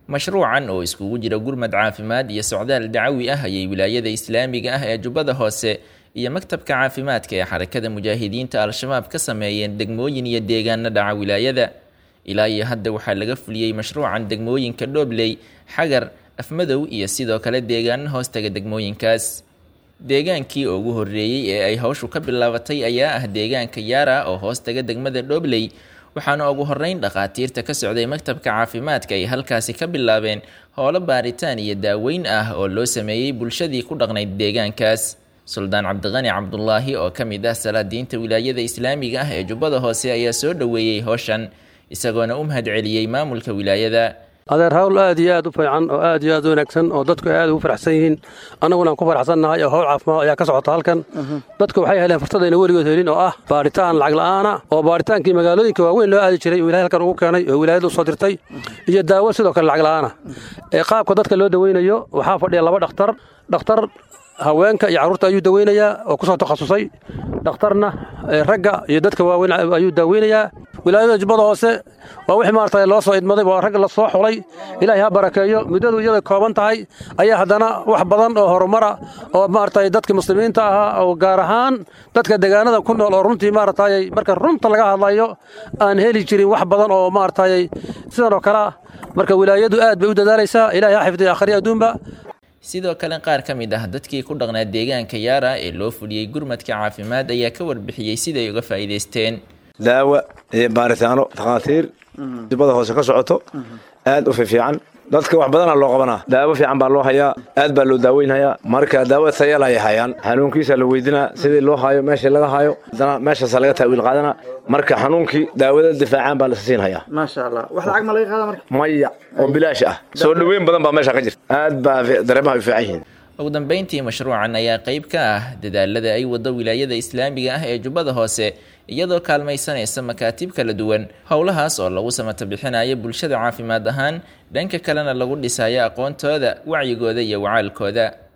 mashruucan oo iskugu jira gurmad caafimaad iyo socdaal dacawi ah ayay wilaayada islaamiga ah ee jubbada hoose iyo maktabka caafimaadka ee xarakada mujaahidiinta al-shabaab ka sameeyeen degmooyin iyo deegaano dhaca wilaayada ilaa iyo hadda waxaa laga fuliyey mashruucan degmooyinka dhoobley xagar afmadow iyo sidoo kale deegaano hoostaga degmooyinkaas deegaankii ugu horreeyey ee ay hawshu ka bilaabatay ayaa ah deegaanka yaara oo hoostaga degmada dhoobley waxaana ugu horreyn dhakhaatiirta ka socday maktabka caafimaadka ay halkaasi ka bilaabeen howlo baaritaan iyo daaweyn ah oo loo sameeyey bulshadii ku dhaqnayd deegaankaas suldaan cabdiqani cabdulaahi oo ka mid ah salaadiinta wilaayada islaamiga ah ee jubbada hoose ayaa soo dhoweeyey howshan isagoona u mahad celiyey maamulka wilaayada adeer hawl aad iyo aad u fiican oo aad iyo aad u wanaagsan oo dadku aad ugu faraxsan yihiin annaguna aan ku faraxsannahay oo howl caafimaad ayaa ka socota halkan dadku waxay heleen fursadayna weligood helin oo ah baaritaan lacag la'aana oo baaritaankii magaalooyinka waaweyn loo aadi jiray oo ilahay halkan ugu keenay oo wilaayada u soo dirtay iyo daawo sidoo kale lacag la'aana ee qaabka dadka loo daweynayo waxaa fadhiya laba dhakhtar dhakhtar haweenka iyo carruurta ayuu daweynayaa oo ku soo takhasusay dhakhtarna ragga iyo dadka waaweyn ayuu daaweynayaa wilaayada jubbada hoose waa wixii maaragtay loo soo idmaday waa rag la soo xulay ilaahay ha barakeeyo muddadu iyada kooban tahay ayaa haddana wax badan oo horumara oo maaragtay dadka muslimiinta ahaa oo gaar ahaan dadka deegaanada ku nool oo runtii maaragtay marka runta laga hadlayo aan heli jirin wax badan oo maaragtay sidan oo kale ah marka wilaayadu aad bay u dadaalaysaa ilaahay ha xifdiya akhriya adduunba sidoo kale qaar ka mid ah dadkii ku dhaqnaa deegaanka yaara ee loo fuliyey gurmadka caafimaad ayaa ka warbixiyey siday uga faa'iidaysteen daawa iyo baaritaano takhaatiir jubbada hoose ka socoto aad u fiifiican dadka wax badana loo qabanaa daawo fiican baa loo hayaa aad baa loo daaweynhayaa marka daawo tayal ayay hayaan xanuunkiisa la weydinaa sidii loo hayo meeshii laga hayo haddana meeshaasa laga taawiil qaadana marka xanuunkii daawada difaacaan baa lasa siinhayaa maasha allah wax lacag ma laga qaada marka maya oo bilaash ah soo dhoweyn badan baa meesha ka jirta aad baa dareemaha u fiican yihiin ugu dambeyntii mashruucan ayaa qayb ka ah dadaalada ay wado wilaayada islaamiga ah ee jubbada hoose iyadoo kaalmaysanaysa makaatib kala duwan howlahaas oo lagu samata bixinayo bulshada caafimaad ahaan dhanka kalena lagu dhisayo aqoontooda wacyigooda iyo wacaalkooda